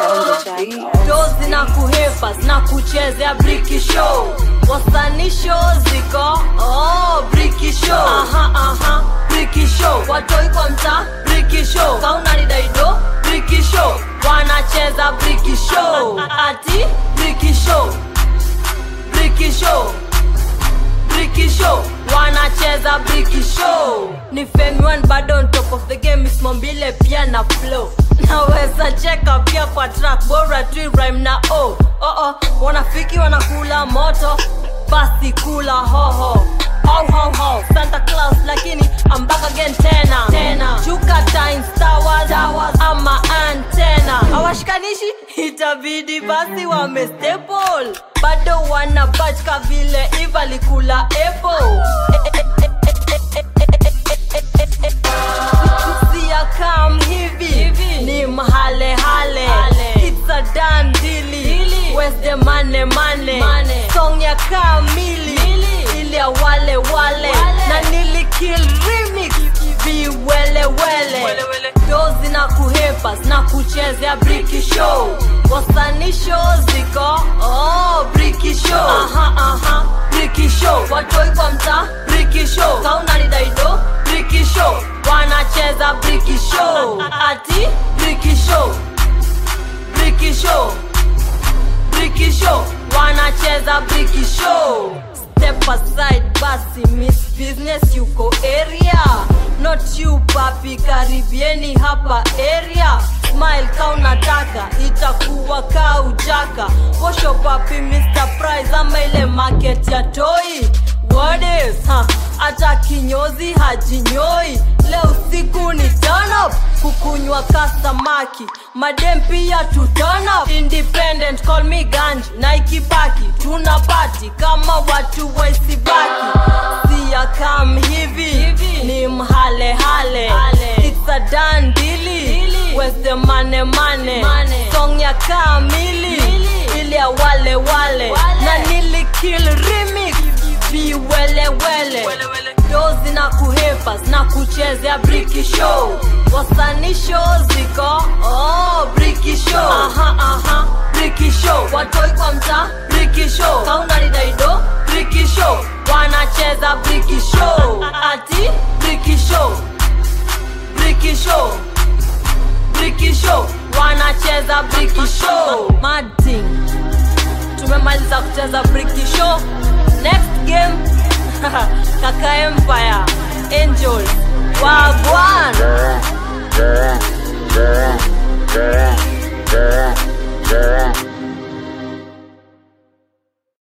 dozi na kuhepa na kuchezea briki show wasani show ziko oh, briki show aha, aha, briki show watoi kwa mtaa briki show kaunanidaido briki show wanacheza briki show ati briki show briki show Briki show wanacheza briki show ni fame one bado on top of the game ismombile pia na flow naweza cheka pia kwa track bora tu rhyme na o oh, oh. wanafiki wanakula moto basi kula hoho Ho, ho, ho. Santa Claus lakini I'm back again tena tena Chuka times towers, towers ama antena hawashikanishi itabidi basi wame staple bado wana batch ka vile Eva alikula apple Sia kam hivi ni mahale hale It's a done deal Where's the money money Song ya kamili ile ya wale wale na nilikill remix viwele wele dozi na kuhepa na kuchezea briki show wasani show ziko oh, briki show aha, aha, briki show watoi kwa mtaa briki show kaunanidaido briki show wanacheza briki show ati briki show briki show briki show wanacheza briki show step aside basi miss business yuko area not you papi karibieni hapa area smile ka unataka itakuwa ka ujaka posho papi mr price ama ile market ya toi What is, ha, hata kinyozi hajinyoi leo siku ni turn up kukunywa kastamaki madem pia tu turn up independent call me ganji na ikibaki tuna pati kama watu waisibaki siya kam hivi ni mhalehale it's a done deal where's the money money song ya kamili ile ya wale wale na nilikill remix viwelewele dozi na kuhepa na kuchezea briki show wasani show ziko oh, briki show aha, aha, briki show watoi kwa mtaa briki show kaunanidaido briki show wanacheza briki show ati briki show briki show briki show wanacheza briki show mading tumemaliza kucheza briki show next game kaka empire enjoy